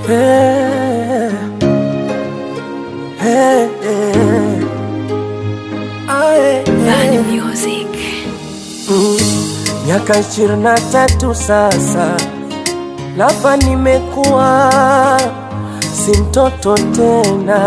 Hey, hey, hey. Aye, Bani hey. Music. Mm, Miaka ishirini na tatu sasa, lava nimekuwa si mtoto tena,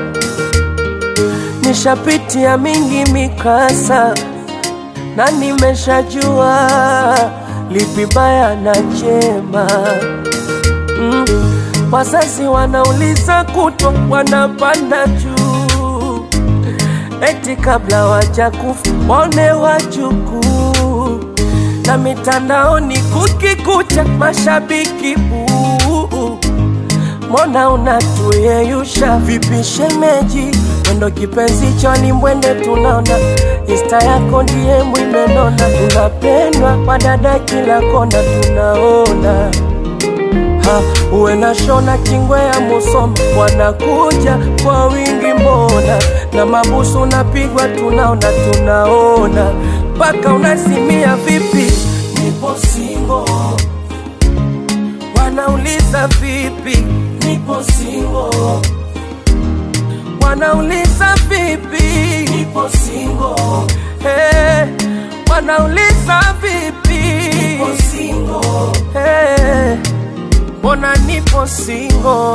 nishapitia mingi mikasa na nimeshajua lipi baya na jema. Mm, wazazi wanauliza kutwa, wanapanda juu eti kabla wajakufa waone wajukuu, na mitandaoni kukikucha mashabiki buu. Mbona unatuyeyusha vipi shemeji? Mwendo kipenzi choni mwende tunaona Insta yako ndiye mwimenona, tunapendwa wadada kila kona tunaona ha, uwe na shona kingwe ya Musoma wanakuja kwa wingi mbona, na mabusu unapigwa tunaona tunaona, mpaka unasimia vipi, nipo singo, wanauliza vipi, nipo singo, wanauliza vipi, nipo singo, hey, wanauliza vipi, nipo singo, hey, mbona nipo singo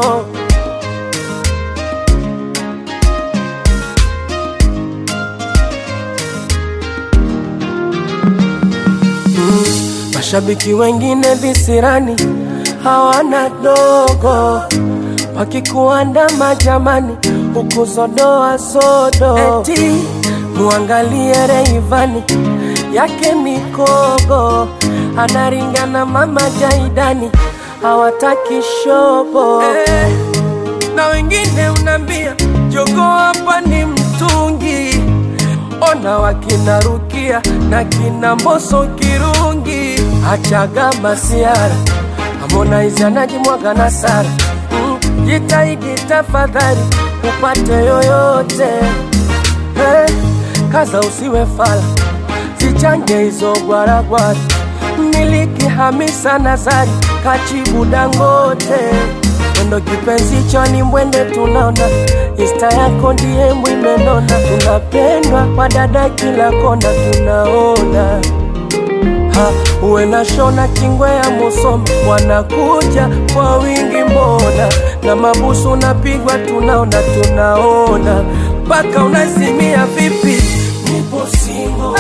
Mashabiki wengine visirani hawana dogo, wakikuandama jamani, huku sodoa sodo, eti muangalie Reivani yake mikogo, anaringana mama Jaidani, hawataki shobo eh, na wengine unambia jogo hapa ni mtungi ona wakina Rukia na kina Mboso Kirungi, achaga masiara Harmonize anajimwaga na Sara mm, jitahidi tafadhali upate yoyote hey, kaza usiwe fala, zichange hizo gwaragwara, miliki Hamisa Nazari kachibu Dangote mwendo kipenzi choni mwende tunaona Insta yako ndiye mwimenona, tunapendwa wadada kila kona tunaona ha, uwe na shona kingwe ya Musoma wanakuja kwa wingi mbona, na mabusu unapigwa tunaona tunaona, mpaka unasimia vipi, nipo singo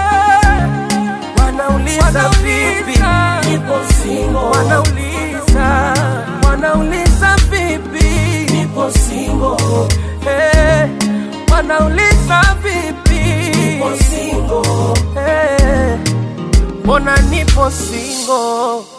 wanauliza vipi, nipo singo wanauliza wanauliza vipi, nipo singo hey, wanauliza vipi, nipo singo hey, mbona nipo singo